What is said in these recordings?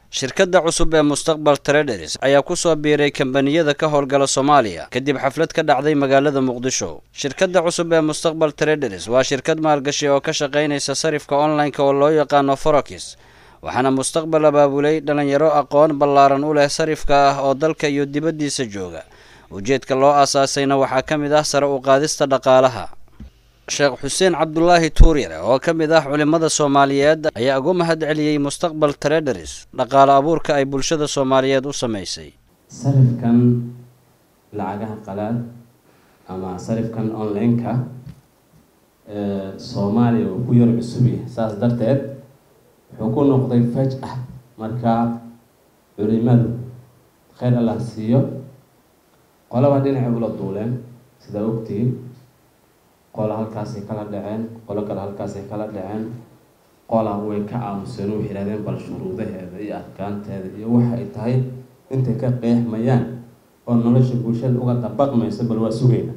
shirkadda cusub ee mustaqbal traders ayaa ku soo biiray kambaniyada ka howlgala soomaaliya kadib xaflad ka dhacday magaalada muqdisho shirkadda cusub ee mustaqbal traders waa shirkad maalgashi oo ka shaqaynaysa sarifka online-ka oo loo yaqaano forakis waxaana mustaqbal abaabulay dhalinyaro aqoon ballaaran u leh sarifka ah oo dalka iyo dibaddiisa jooga ujeedka loo aasaasayna waxaa ka mid ah sare u qaadista dhaqaalaha sheekh xuseen cabdulaahi tuuryare oo ka mid ah culimmada soomaaliyeed ayaa ugu mahad celiyey mustaqbal traders dhaqaale abuurka ay bulshada soomaaliyeed u sameysay sarifkan lacagaha qalaad ama sarifkan online-ka soomaaliya uu ku yar cusub yahay saas darteed wuxuu ku noqday faj ah marka culimadu kheyr allah siiyo qolaba dhinacay ula duuleen sidaa ogtihiin qola halkaasay kala dhaceen qolo kale halkaasay kala dhaceen qola way ka aamuseen waxay yihahdeen bal shuruudaheeda iyo adkaanteeda iyo waxa ay tahay intay ka qeexmayaan oo nolosha bulshada uga dabaqmaysa bal waa sugayna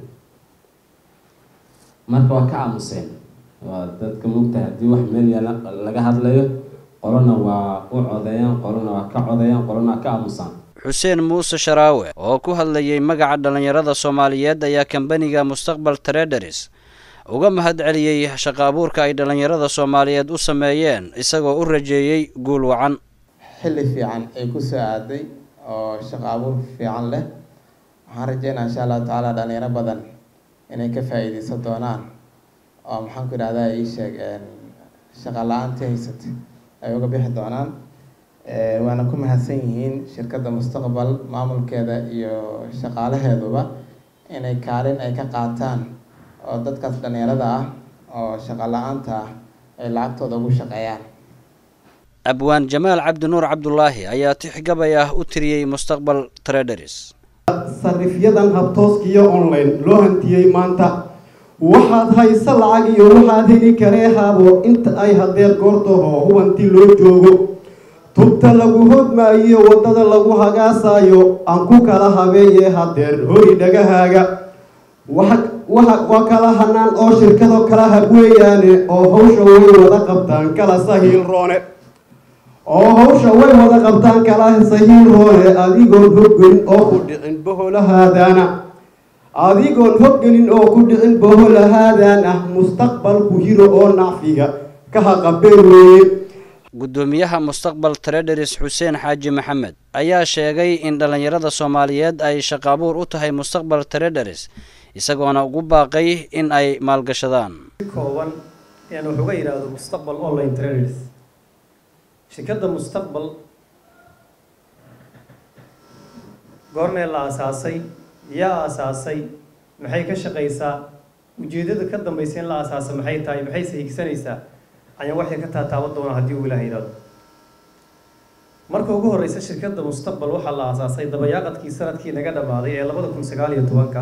marka waa ka aamuseen waa dadka mugtahay haddii wax meel yaala laga hadlayo qolona waa u codeeyaan qolona waa ka codeeyaan qolona waa ka aamusaan xuseen muuse sharaawe oo ku hadlayay magaca dhalinyarada soomaaliyeed ayaa kambaniga mustaqbal traders uga mahad celiyey shaqo abuurka ay dhalinyarada soomaaliyeed u sameeyeen isagoo u rajeeyey guul wacan xilli fiican ay ku soo aaday oo shaqo abuur fiican leh waxaan rajeynaa insha allahu tacaala dhalinyaro badan inay ka faa-iideysan doonaan oo maxaan ku idhahdaa ii sheeg shaqa la-aantii haysatay ay uga bixi doonaan waana ku mahadsan yihiin shirkadda mustaqbal maamulkeeda iyo shaqaalaheeduba inay kaalin ay ka qaataan oo dadkaas dhalinyarada ah oo shaqa la-aanta ah ay lacagtooda ugu shaqeeyaan abwaan jamaal cabdinuur cabdulaahi ayaa tixgabay ah u tiriyey mustaqbal traders sarifyadan habtooskiyo online loo hantiyey maanta waxaad hayse lacag iyo waxaad heli karee haabo inta ay hadeer goortaho hubanti loo joogo tubta lagu hodmaayo waddada lagu hagaasaayo aan ku kala habeeye hadeer hori dhagahaaga waa kala hanaan oo shirkado kala hab weeyaane oo hawsha way wada qabtaan kala sahiil roone oo hawsha way wada qabtaan kala sahiil roone adigoon hoggelin oo ku dhicin boholahaadaana adigoon hoggelin oo ku dhicin boholahaadaan ah mustaqbalku hiro oo nacfiga ka haqabeen weeye guddoomiyaha mustaqbal traders xuseen xaaji maxamed ayaa sheegay in dhalinyarada soomaaliyeed ay shaqo abuur u tahay mustaqbal traders isagoona ugu baaqay in ay maalgashadaan kooban inaan wax uga yidhaahdo mustaqbal online traders shirkadda mustaqbal goormee la aasaasay yaa aasaasay maxay ka shaqaysaa ujeeddada ka dambaysa in la aasaasa maxay tahay maxayse higsanaysaa ayaan waxay ka taataaban doonaa haddii uu ilaah yidhaahdo marka ugu horreysa shirkadda mustaqbal waxaa la aasaasay dabayaaqadkii sanadkii naga dhammaaday ee labada kun sagaal iyo tobanka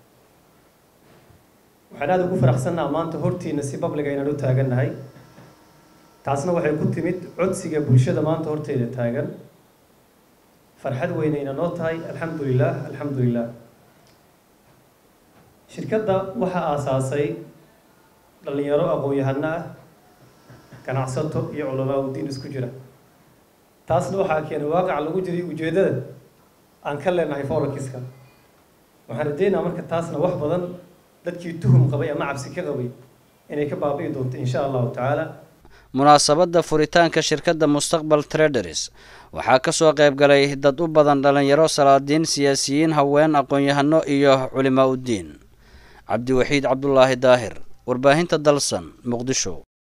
waxaan aada ugu faraxsannaha maanta hortiina si babliga inaan u taagannahay taasna waxay ku timid codsiga bulshada maanta horteeda taagan farxad weynayna noo tahay alxamdu lilah alxamdu lilah shirkadda waxaa aasaasay dhalinyaro aqoon-yahano ah ganacsato iyo culamaa udiin isku jira taasna waxaa keenay waaqac lagu jiray ujeeddada aan ka leenahay forakiska waxaan rajeynaa marka taasna wax badan dadkii tuhum qabay ama cabsi ka qabay inay ka baabi'i doonto insha allahu tacaala munaasabadda furitaanka shirkadda mustaqbal traders waxaa ka soo qayb galay dad u badan dhalinyaro salaadiin siyaasiyiin haween aqoon-yahano iyo culimaa uddiin cabdiwaxiid cabdulaahi daahir warbaahinta dalsan muqdisho